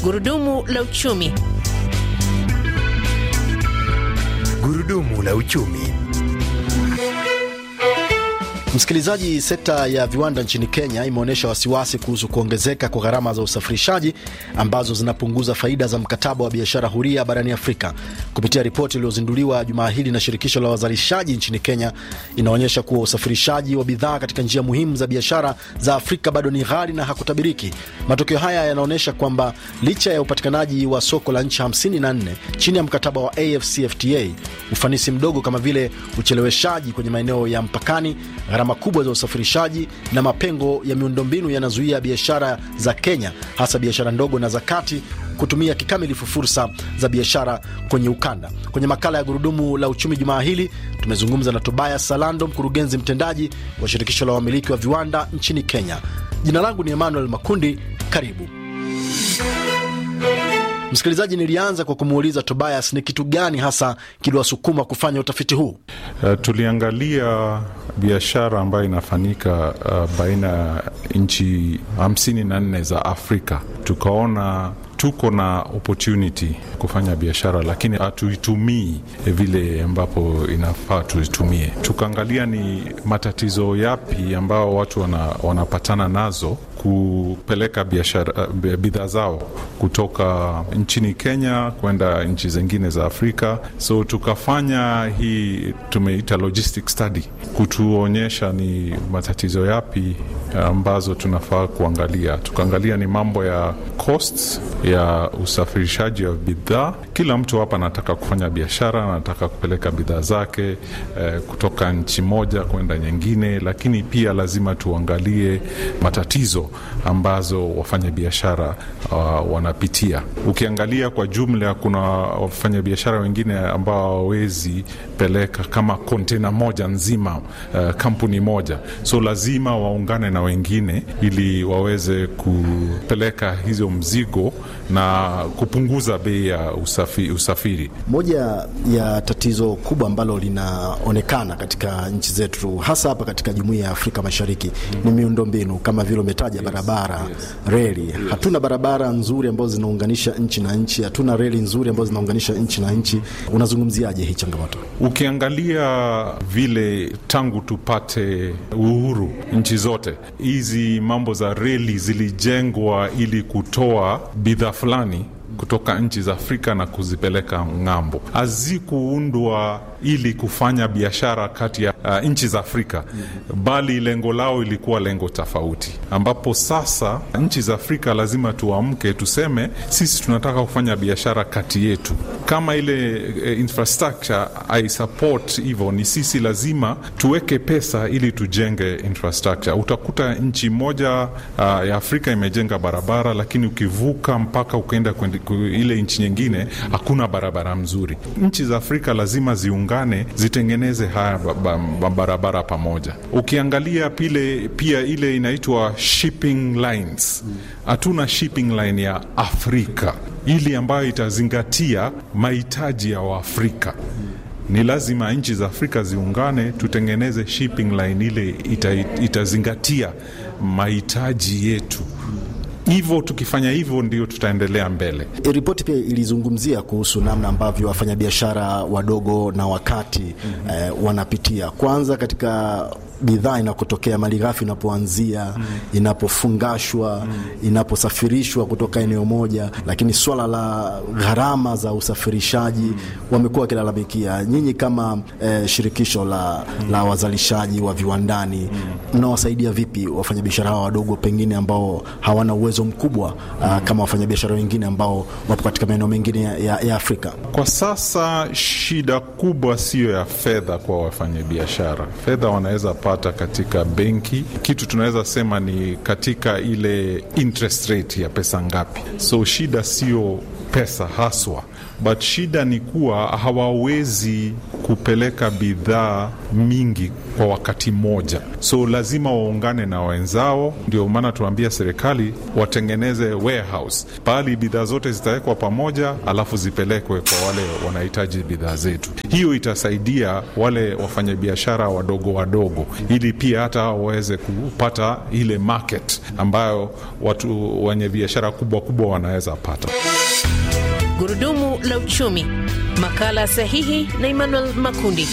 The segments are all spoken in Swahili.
Gurudumu la uchumi. Gurudumu la uchumi. Msikilizaji, sekta ya viwanda nchini Kenya imeonyesha wasiwasi kuhusu kuongezeka kwa gharama za usafirishaji ambazo zinapunguza faida za mkataba wa biashara huria barani Afrika. Kupitia ripoti iliyozinduliwa jumaa hili na shirikisho la wazalishaji nchini Kenya, inaonyesha kuwa usafirishaji wa bidhaa katika njia muhimu za biashara za Afrika bado ni ghali na hakutabiriki. Matokeo haya yanaonyesha kwamba licha ya upatikanaji wa soko la nchi 54 chini ya mkataba wa AfCFTA, ufanisi mdogo kama vile ucheleweshaji kwenye maeneo ya mpakani gharama kubwa za usafirishaji na mapengo ya miundombinu yanazuia biashara za Kenya, hasa biashara ndogo na za kati kutumia kikamilifu fursa za biashara kwenye ukanda. Kwenye makala ya Gurudumu la Uchumi jumaa hili tumezungumza na Tobias Salando, mkurugenzi mtendaji wa shirikisho la wamiliki wa viwanda nchini Kenya. Jina langu ni Emmanuel Makundi. Karibu msikilizaji. Nilianza kwa kumuuliza Tobias ni kitu gani hasa kiliwasukuma kufanya utafiti huu? Uh, tuliangalia biashara ambayo inafanyika uh, baina ya nchi hamsini na nne za Afrika, tukaona tuko na opportunity kufanya biashara lakini hatuitumii vile ambapo inafaa tuitumie. Tukaangalia ni matatizo yapi ambao watu wana, wanapatana nazo kupeleka biashara bidhaa zao kutoka nchini Kenya kwenda nchi zingine za Afrika. So tukafanya hii tumeita logistic study kutuonyesha ni matatizo yapi ambazo tunafaa kuangalia. Tukaangalia ni mambo ya costs ya usafirishaji wa bidhaa. Kila mtu hapa anataka kufanya biashara, anataka kupeleka bidhaa zake eh, kutoka nchi moja kwenda nyingine, lakini pia lazima tuangalie matatizo ambazo wafanya biashara uh, wanapitia. Ukiangalia kwa jumla, kuna wafanya biashara wengine ambao hawawezi peleka kama kontena moja nzima, uh, kampuni moja, so lazima waungane na wengine ili waweze kupeleka hizo mzigo na kupunguza bei ya usafi, usafiri. Moja ya tatizo kubwa ambalo linaonekana katika nchi zetu hasa hapa katika jumuiya ya Afrika Mashariki mm. ni miundombinu kama vile umetaja yes. barabara yes. reli yes. hatuna barabara nzuri ambazo zinaunganisha nchi na nchi, hatuna reli nzuri ambazo zinaunganisha nchi na nchi. Unazungumziaje hii changamoto? Ukiangalia vile tangu tupate uhuru nchi zote hizi mambo za reli zilijengwa ili kutoa bidhaa fulani kutoka nchi za Afrika na kuzipeleka ng'ambo. Hazikuundwa ili kufanya biashara kati ya uh, nchi za Afrika mm-hmm. bali lengo lao ilikuwa lengo tofauti, ambapo sasa nchi za Afrika lazima tuamke, tuseme sisi tunataka kufanya biashara kati yetu. Kama ile uh, infrastructure haisupport hivyo, ni sisi lazima tuweke pesa ili tujenge infrastructure. Utakuta nchi moja uh, ya Afrika imejenga barabara, lakini ukivuka mpaka ukaenda ile nchi nyingine hakuna barabara mzuri. Nchi za Afrika lazima ziungane, zitengeneze haya barabara pamoja. Ukiangalia pile, pia ile inaitwa shipping lines, hatuna shipping line ya Afrika ili ambayo itazingatia mahitaji ya Waafrika. Ni lazima nchi za Afrika ziungane, tutengeneze shipping line ile ita, itazingatia mahitaji yetu hivyo tukifanya hivyo ndio tutaendelea mbele. Ripoti pia ilizungumzia kuhusu namna ambavyo wafanyabiashara wadogo na wakati mm -hmm. eh, wanapitia kwanza katika bidhaa inakotokea, malighafi inapoanzia, mm. inapofungashwa, mm. inaposafirishwa kutoka eneo moja, lakini swala la gharama za usafirishaji mm. wamekuwa wakilalamikia. Nyinyi kama eh, shirikisho la, mm. la wazalishaji wa viwandani mnawasaidia mm. vipi wafanyabiashara hawa wadogo pengine ambao hawana uwezo mkubwa mm. uh, kama wafanyabiashara wengine ambao wapo katika maeneo mengine ya, ya, ya Afrika? Kwa sasa shida kubwa siyo ya fedha kwa wafanyabiashara. Fedha wanaweza pata katika benki. Kitu tunaweza sema ni katika ile interest rate ya pesa ngapi. So shida sio pesa haswa, but shida ni kuwa hawawezi kupeleka bidhaa mingi kwa wakati mmoja, so lazima waungane na wenzao. Ndio maana tunaambia serikali watengeneze warehouse pahali bidhaa zote zitawekwa pamoja, alafu zipelekwe kwa wale wanahitaji bidhaa zetu. Hiyo itasaidia wale wafanyabiashara wadogo wadogo, ili pia hata waweze kupata ile market ambayo watu wenye biashara kubwa kubwa wanaweza pata. Gurudumu la uchumi, makala sahihi na Emmanuel Makundi.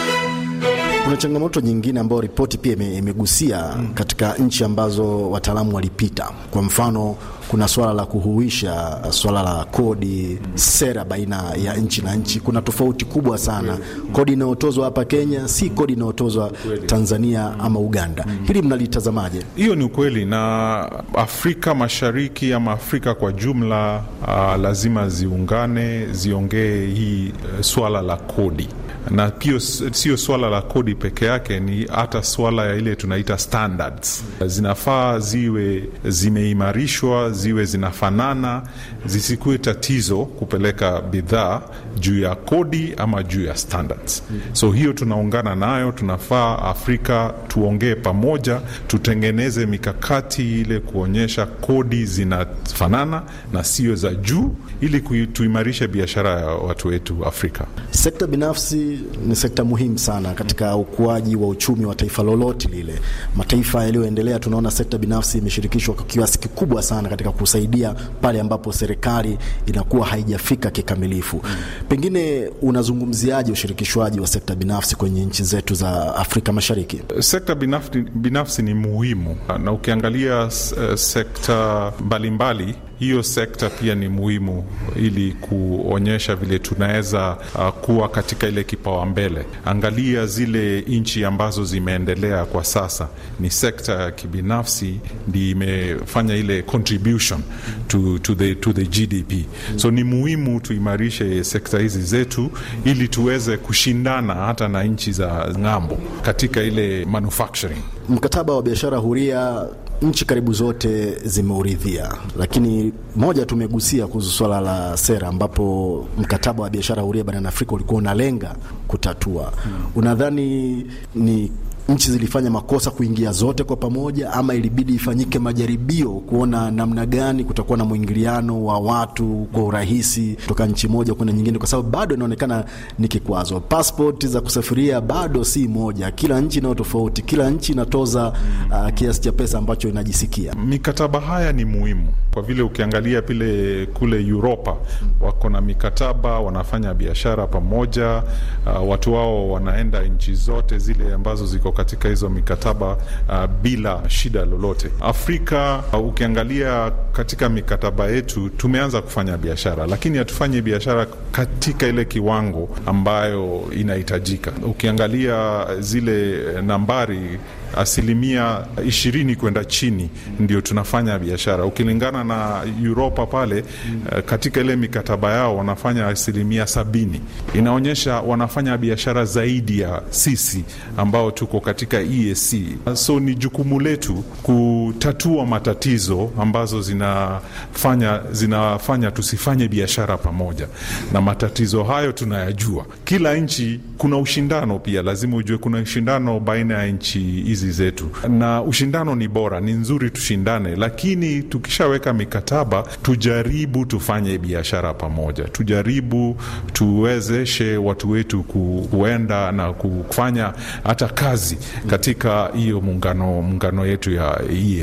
Kuna changamoto nyingine ambayo ripoti pia imegusia katika nchi ambazo wataalamu walipita. Kwa mfano, kuna swala la kuhuisha swala la kodi, sera baina ya nchi na nchi. Kuna tofauti kubwa sana. Kodi inayotozwa hapa Kenya si kodi inayotozwa Tanzania ama Uganda. Hili mnalitazamaje? Hiyo ni ukweli, na Afrika Mashariki ama Afrika kwa jumla uh, lazima ziungane, ziongee hii uh, swala la kodi na pia sio swala la kodi peke yake, ni hata swala ya ile tunaita standards. Zinafaa ziwe zimeimarishwa, ziwe zinafanana, zisikuwe tatizo kupeleka bidhaa juu ya kodi ama juu ya standards. So hiyo tunaungana nayo, tunafaa Afrika tuongee pamoja, tutengeneze mikakati ile kuonyesha kodi zinafanana na sio za juu, ili tuimarishe biashara ya watu wetu Afrika. Sekta binafsi ni sekta muhimu sana katika ukuaji wa uchumi wa taifa lolote lile. Mataifa yaliyoendelea, tunaona sekta binafsi imeshirikishwa kwa kiasi kikubwa sana katika kusaidia pale ambapo serikali inakuwa haijafika kikamilifu. Pengine unazungumziaje ushirikishwaji wa sekta binafsi kwenye nchi zetu za Afrika Mashariki? Sekta binafsi, binafsi ni muhimu, na ukiangalia uh, sekta mbalimbali mbali, hiyo sekta pia ni muhimu ili kuonyesha vile tunaweza uh, kuwa katika ile kipawa mbele. Angalia zile nchi ambazo zimeendelea kwa sasa, ni sekta ya kibinafsi ndi imefanya ile contribution to, to, the, to the GDP. So ni muhimu tuimarishe sekta hizi zetu ili tuweze kushindana hata na nchi za ng'ambo katika ile manufacturing. Mkataba wa biashara huria nchi karibu zote zimeuridhia, lakini moja tumegusia kuhusu swala la sera, ambapo mkataba wa biashara huria barani Afrika ulikuwa unalenga kutatua. Hmm. Unadhani ni nchi zilifanya makosa kuingia zote kwa pamoja, ama ilibidi ifanyike majaribio kuona namna gani kutakuwa na mwingiliano wa watu kwa urahisi kutoka nchi moja kwenda nyingine, kwa sababu bado inaonekana ni kikwazo. Passport za kusafiria bado si moja, kila nchi inayo tofauti, kila nchi inatoza uh, kiasi cha pesa ambacho inajisikia. Mikataba haya ni muhimu kwa vile ukiangalia pile kule Uropa wako na mikataba, wanafanya biashara pamoja, uh, watu wao wanaenda nchi zote zile ambazo ziko katika hizo mikataba uh, bila shida lolote. Afrika uh, ukiangalia katika mikataba yetu tumeanza kufanya biashara, lakini hatufanyi biashara katika ile kiwango ambayo inahitajika. Ukiangalia zile nambari asilimia ishirini kwenda chini ndio tunafanya biashara ukilingana na Uropa pale mm. Katika ile mikataba yao wanafanya asilimia sabini. Inaonyesha wanafanya biashara zaidi ya sisi ambao tuko katika EAC. So ni jukumu letu kutatua matatizo ambazo zinafanya, zinafanya tusifanye biashara pamoja, na matatizo hayo tunayajua. Kila nchi kuna ushindano pia, lazima ujue kuna ushindano baina ya nchi hizi zetu na ushindano ni bora, ni nzuri tushindane, lakini tukishaweka mikataba tujaribu tufanye biashara pamoja, tujaribu tuwezeshe watu wetu kuenda na kufanya hata kazi katika hiyo muungano muungano yetu ya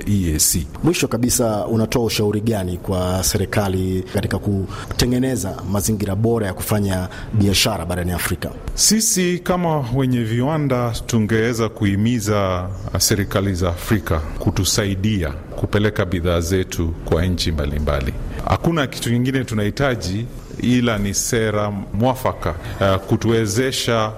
EAC. Mwisho kabisa, unatoa ushauri gani kwa serikali katika kutengeneza mazingira bora ya kufanya biashara barani Afrika? Sisi kama wenye viwanda tungeweza kuhimiza serikali za Afrika kutusaidia kupeleka bidhaa zetu kwa nchi mbalimbali. Hakuna kitu kingine tunahitaji ila ni sera mwafaka uh, kutuwezesha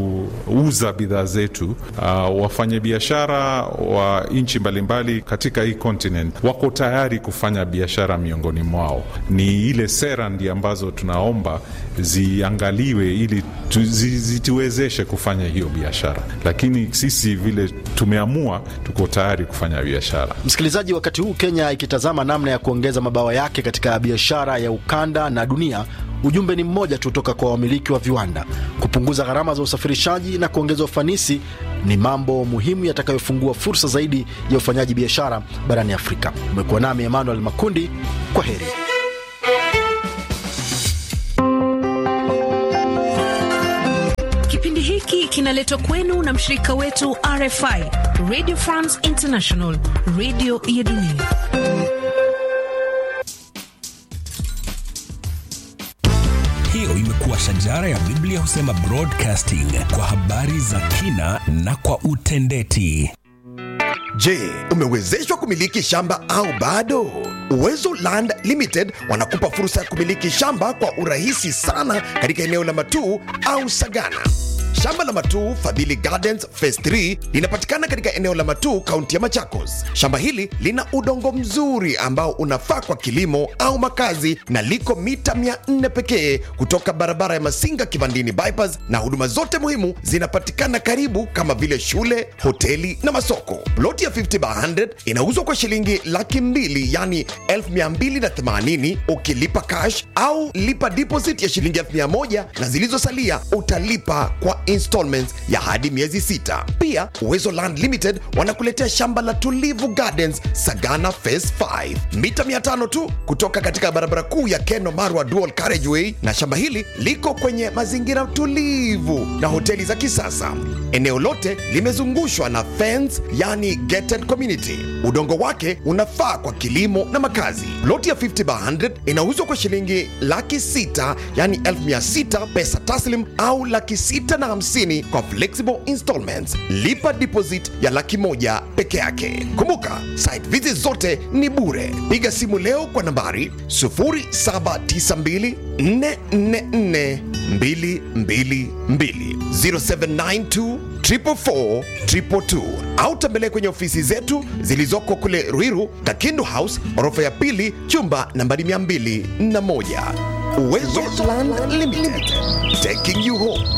kuuza bidhaa zetu. Uh, wafanyabiashara wa nchi mbalimbali katika hii continent wako tayari kufanya biashara miongoni mwao. Ni ile sera ndi ambazo tunaomba ziangaliwe ili tu, zituwezeshe kufanya hiyo biashara, lakini sisi vile tumeamua, tuko tayari kufanya biashara. Msikilizaji wakati huu Kenya ikitazama namna ya kuongeza mabawa yake katika biashara ya ukanda na dunia, ujumbe ni mmoja tu toka kwa wamiliki wa viwanda: kupunguza gharama za usafirishaji na kuongeza ufanisi ni mambo muhimu yatakayofungua fursa zaidi ya ufanyaji biashara barani Afrika. Umekuwa nami Emmanuel Makundi, kwa heri. Kipindi hiki kinaletwa kwenu na mshirika wetu RFI, Radio France International, radio ya dunia. Hiyo imekuwa shajara ya Biblia husema broadcasting kwa habari za kina na kwa utendeti. Je, umewezeshwa kumiliki shamba au bado? Uwezo Land Limited wanakupa fursa ya kumiliki shamba kwa urahisi sana katika eneo la Matuu au Sagana. Shamba la Matuu Fadhili Gardens Phase 3 linapatikana katika eneo la Matuu, kaunti ya Machakos. Shamba hili lina udongo mzuri ambao unafaa kwa kilimo au makazi na liko mita 400 pekee kutoka barabara ya Masinga Kivandini bypass, na huduma zote muhimu zinapatikana karibu kama vile shule, hoteli na masoko. Ploti ya 50 by 100 inauzwa kwa shilingi laki mbili yani 1280 ukilipa cash au lipa deposit ya shilingi 1000 na zilizosalia utalipa kwa installments ya hadi miezi sita. Pia Uwezo Land Limited wanakuletea shamba la Tulivu Gardens Sagana Phase 5 mita 500 tu kutoka katika barabara kuu ya Keno Marwa Dual Carriageway, na shamba hili liko kwenye mazingira tulivu na hoteli za kisasa. Eneo lote limezungushwa na fence, yani gated community. Udongo wake unafaa kwa kilimo na makazi. Loti ya 50 by 100 inauzwa kwa shilingi laki sita yani 1600 pesa taslim au laki sita na hamsini kwa flexible installments. Lipa deposit ya laki moja peke yake. Kumbuka, site visit zote ni bure. Piga simu leo kwa nambari 0792 444 222 0792 444 222 au tembelea kwenye ofisi zetu zilizoko kule Ruiru, Kakindu House, orofa ya pili, chumba nambari 201. Uwezo Land Limited, taking you home.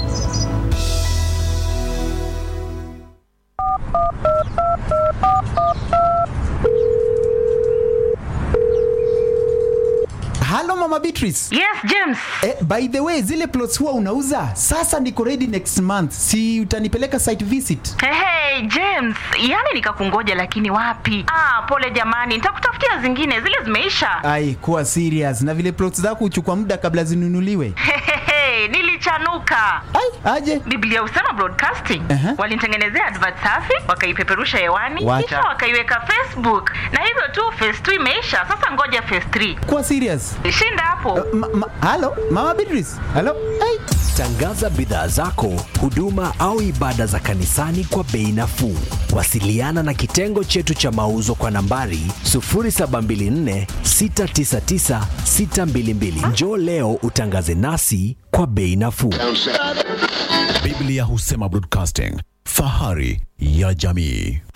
Halo Mama Beatrice. Yes, James. Eh, by the way, zile plots huwa unauza? Sasa niko ready next month. Si utanipeleka site visit? Hey, hey, James, yani nikakungoja lakini wapi? Ah, pole jamani, nitakutafutia zingine, zile zimeisha. Ai, kuwa serious. Na vile plots zako huchukua muda kabla zinunuliwe. Hehehe, nilichanuka. Ai, aje. Biblia husema broadcasting. Aha. Walinitengenezea advert safi, wakaipeperusha hewani, Wacha. kisha wakaiweka Facebook. Na hivyo tu phase 2 imeisha. Sasa ngoja phase 3. Kuwa serious. Shinda hapo. Ma, ma, halo Mama Beatrice. Halo. Ai. Tangaza bidhaa zako, huduma au ibada za kanisani kwa bei nafuu. Wasiliana na kitengo chetu cha mauzo kwa nambari 0724 699 622. Njoo leo utangaze nasi kwa bei nafuu. Biblia husema broadcasting, fahari ya jamii.